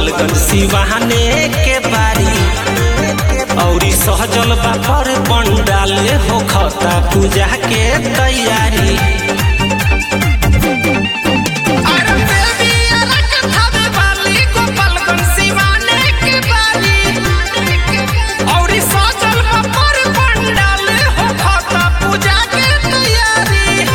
गोपालगंज सिवाने के बारी औरी सहजल बा पर पंडाल हो खता पूजा के तैयारी अरे देवी अलग थावे वाली गोपालगंज सिवाने के बारी औरी सजल पर पंडाल हो खाता पूजा के तैयारी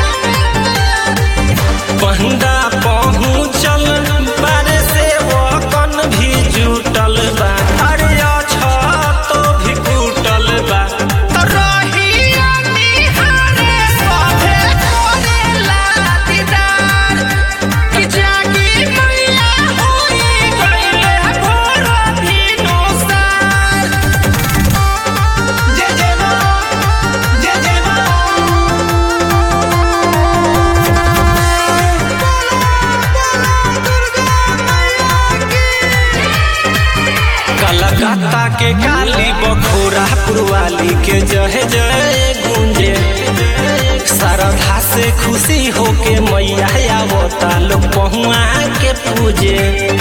पंडा पहुँचल बारे से वकन भी जुटल बा अरे अच्छा तो भी कुटल बा तो रहिया निहारे सभे करेला दीदार कि जागी मैया होई गइले भोर भिनुसार जय जय माँ जय जय माँ कलकत्ता के काली बखोरा पुरवाली के जय जय गूंजे श्रद्धा से खुशी होके मैया आवता लोग पहुआ के पूजे